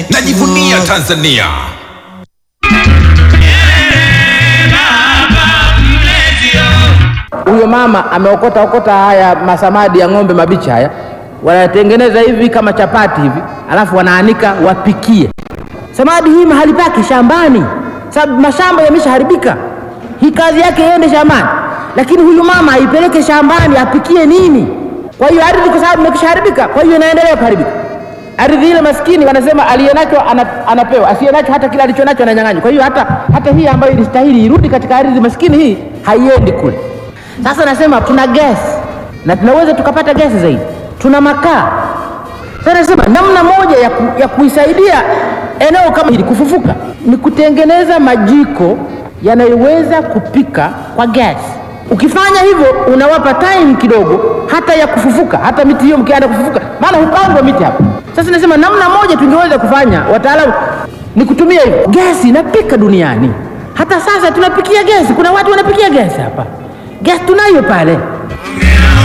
najivunia Tanzania. Huyo mama ameokota okota haya masamadi ya ng'ombe mabichi haya, wanatengeneza hivi kama chapati hivi, alafu wanaanika wapikie. Samadi hii mahali pake shambani, sababu mashamba yameshaharibika. Hii kazi yake iende shambani, lakini huyu mama aipeleke shambani apikie nini? Kwa hiyo ardhi, kwa sababu imekishaharibika, kwa hiyo inaendelea kuharibika. Ardhi ile maskini wanasema aliyenacho ana, anapewa, asiyenacho hata kile alichonacho ananyang'anywa. Kwa hiyo hata, hata hii ambayo ilistahili irudi katika ardhi maskini hii haiendi kule. Sasa nasema tuna gesi na tunaweza tukapata gesi zaidi, tuna makaa. Sasa nasema namna moja ya, ku, ya kuisaidia eneo kama hili kufufuka ni kutengeneza majiko yanayoweza kupika kwa gesi. Ukifanya hivyo unawapa time kidogo hata ya kufufuka, hata miti hiyo mkianza kufufuka, maana hupandwa miti hapa. Sasa nasema namna moja tungeweza kufanya, wataalamu, ni kutumia hivyo. Gesi inapika duniani, hata sasa tunapikia gesi. Kuna watu wanapikia gesi hapa, gesi tunayo pale.